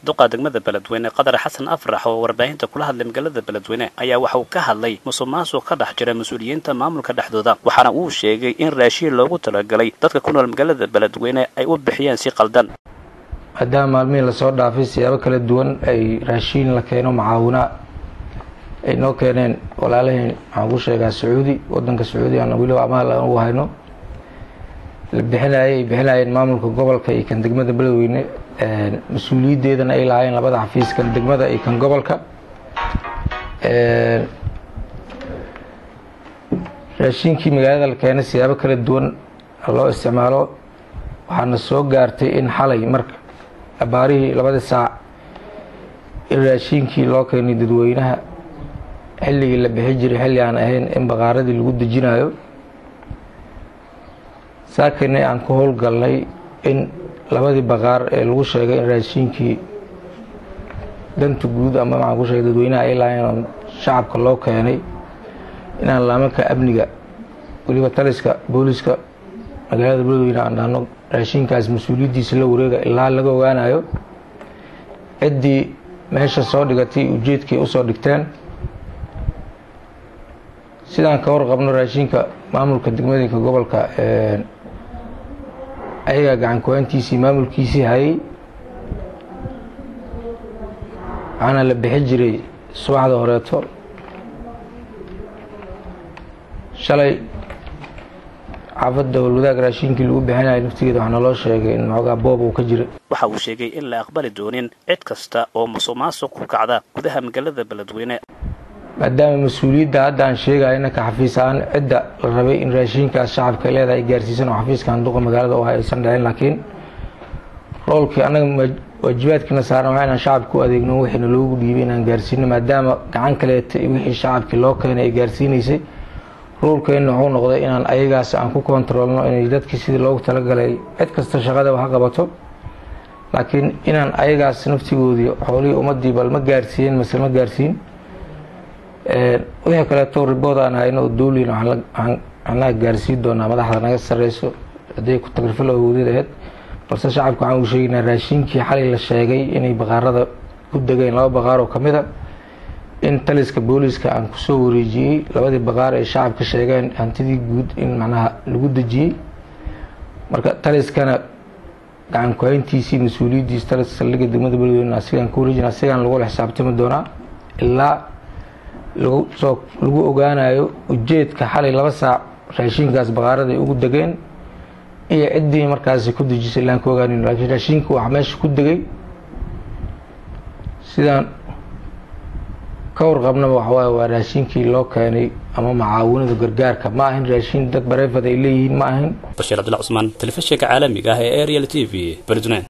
duqa degmada beledweyne qadar xasan afrax oo warbaahinta kula hadlay magaalada beledweyne ayaa waxa uu ka hadlay musuq maasuq ka dhex jira mas-uuliyiinta maamulka dhexdooda waxaana uu sheegay in raashiin loogu talagalay dadka ku nool magaalada beledweyne ay u bixiyeen si qaldan maadaama maalmihii lasoo dhaafay siyaabo kala duwan ay raashiin la keeno macaawina ay noo keeneen walaalaheen waxaan ku sheegaa sacuudi wadanka sacuudi aan weliba amaal aan ugu hayno la bixinayay ay bixinayeen maamulka gobolka iyo kan degmada beledweyne mas-uuliyaddeedana ay lahaayeen labada xafiis kan degmada iyo kan gobolka raashiinkii magaalada la keenay siyaabo kala duwan loo isticmaalo waxaana soo gaartay in xalay marka abaarihii labadii saac in raashiinkii loo keenay dadweynaha xilligii la bixi jiray xilli aan ahayn in baqaaradii lagu dejinayo saakina aan ku howlgalnay in labadii baqaar ee lagu sheegay in raashiinkii danta guud ama maxaan ku sheegay dadweynaha ay lahayn shacabka loo keenay inaan laamanka amniga weliba taliska booliska magaalada beledweyne aan dhahno raashiinkaas mas-uuliyaddiisa la wareega ilaa laga ogaanayo ciddii meesha soo dhigatay ujeedkii usoo dhigteen sidaan ka warqabno raashiinka maamulka degmadinka gobolka ayagaa gacan ku-aantiisii maamulkiisii hayay waxaana la bixi jiray subaxda horeeto shalay xaafadda howlwadaag raashiinkii lagu bixinayo naftigeeda waxaa naloo sheegay in maxoogaa boob uu ka jira waxa uu sheegay in la aqbali doonin cid kasta oo musuq maasuq ku kacda gudaha magaalada beledweyne maadaama mas-uuliyadda hadda aan sheegayo inanka xafiis ahaan cidda la rabay in raashiinkaas shacabka leedahay gaarsiisan oo xafiiska handuqa magaalada u aysan dhicin laakiin roolkii annaga waajibaadkiina saaran waa inaan shacabka u adeegno wixiina loogu dhiibay inaan gaarsiino maadaama gacan kaleeta iyo wixii shacabkii loo keenay ay gaarsiinaysay roolkeenna wuxuu noqday inaan ayagaas aan ku kontaroolno inay dadkii sidii loogu talagalay cid kasta shaqadaba ha qabato laakiin inaan ayagaas naftigoodii xoolihii ummadii bal ma gaarsiiyeen mase ma gaarsiin wixii kaleeto ribood aan hayno oo dowlin waxaan anaga gaarsiin doonaa madaxda naga sareyso hadday ku tagrifalo awoodeed aheyd balse shacabka waxaan uu sheegaynaa raashiinkii xalay la sheegay inay baqaarada ku degeen laba baqaar oo kamid a in taliska booliska aan kusoo wareejiyey labadii baqaar ay shacabka sheegeen hantidii guud in macnaha lagu dejiyey marka taliskana gacan ku-hayntiisii mas-uuliyaddiisi taliska saldhigga degmada beledweyne asigaan ku wareejina asigaan lagula xisaabtami doonaa ilaa lagusoo lagu ogaanayo ujeedka xalay laba saac raashiinkaas baqaarada ay ugu degeen iyo ciddii markaasi ku dejisay ilaan ka ogaanin laakiin raashiinka waxa meesha ku degay sidaan ka warqabnaba waxawaaye waa raashiinkii loo keenay ama macaawinada gargaarka ma ahin raashiin dad bareefad ay leeyihiin ma ahin bashiir cabdilla cusmaan telefishinka caalamiga ah ee ariel t v beledweyne